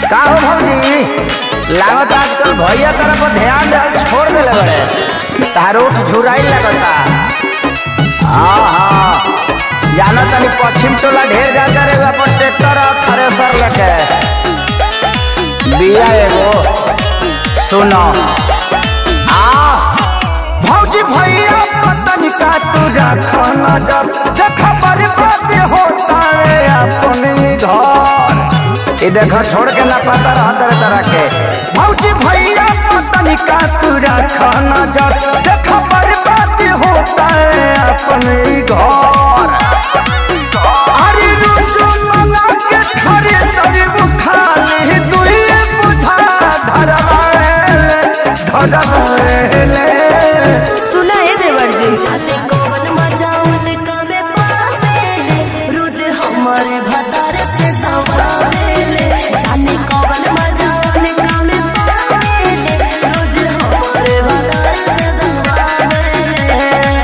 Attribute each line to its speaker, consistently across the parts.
Speaker 1: का हो भौजी लागत आजकल भैया तरफ पर ध्यान दे छोड़ देले बड़े तारो झुराई लगता हाँ हाँ जाना तनी पश्चिम टोला ढेर जाता रे अपन ट्रैक्टर और थ्रेसर लेके बिया एगो सुनो आ भौजी भैया पतन का तुझा खाना जब देखा बर्बाद होता है अपने घर ये देखो छोड़ के ना पता रहा तरह तरह के भौजी भैया पतन का तुझा खाना जब देखा बर्बाद होता है अपने घर अरे रोजो मना के खरे शरीर खाली दुइए बुझा धरवाएले धरवाएले
Speaker 2: सुना है देवर जी जाने कौन मजा उनका में पावेले रोज हमारे भतार से दबावेले जाने कौन मजा उनका में पावेले रोज हमारे भतार से दबावेले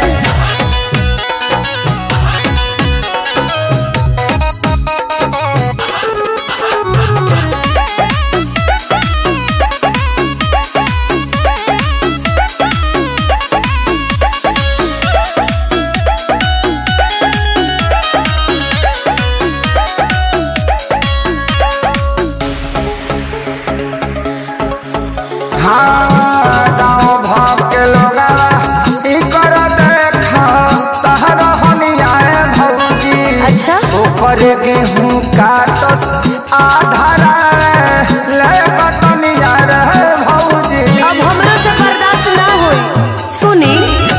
Speaker 1: हाँ गाँव भाव के लोग ई कर देखा तहर हनियाए भौजी
Speaker 2: अच्छा
Speaker 1: ऊपर गेहूं काटस आधारा ले बतनिया रे भौजी
Speaker 2: अब हमरा से बर्दाश्त ना होई सुनी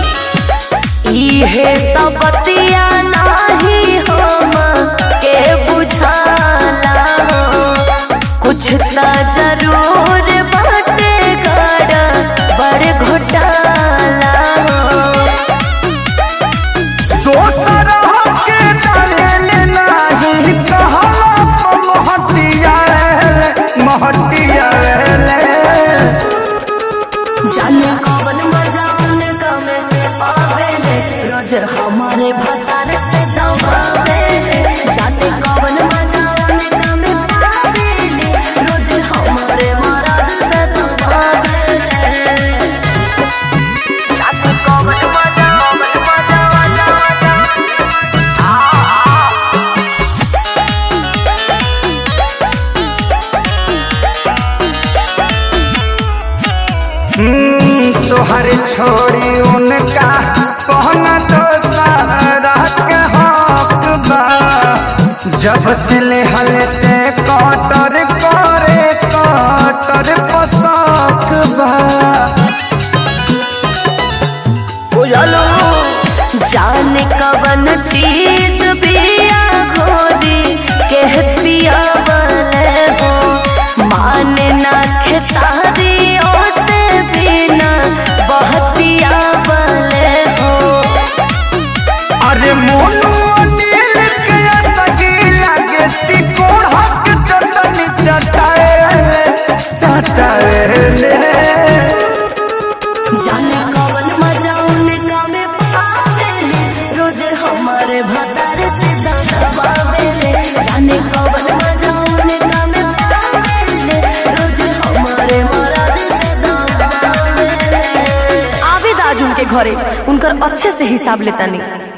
Speaker 2: इहे तो बतिया नाही हम के बुझाला हो कुछ त जरूर बाटे गड़ा बड़ घोटाला हो
Speaker 1: दोसर के डाले नहीं कहला महटिया रे महटिया रे
Speaker 2: जाने कौन मजा उनका में पावेले रोज हमारे भतार से दबावेले जाने कौन मजा उनका में पावेले रोज हमारे मराद से दबावेले जाने कौन मजा कौन मजा मजा मजा
Speaker 1: हम्म, तोहर छोड़ी उनका कहना तो सारा के हक बा जब से ले हलते कटर करे कटर पोशाक बा बुझलो
Speaker 2: जाने कवन चीज पिया घोरी के पिया वाले हो माने ना खेसारी से बिना बहतिया वाले हो
Speaker 1: अरे मोनू अनिल के सगी लगे तिकोड़ हक चटनी चटाए चटाए
Speaker 2: जाने कवन मजा उनका में पावेले रोज हमारे भतार से दबावेले जाने कवन मजा उनका में पावेले रोज हमारे मराद से दबावेले आवेद आज उनके घरे उनकर अच्छे से हिसाब लेता नहीं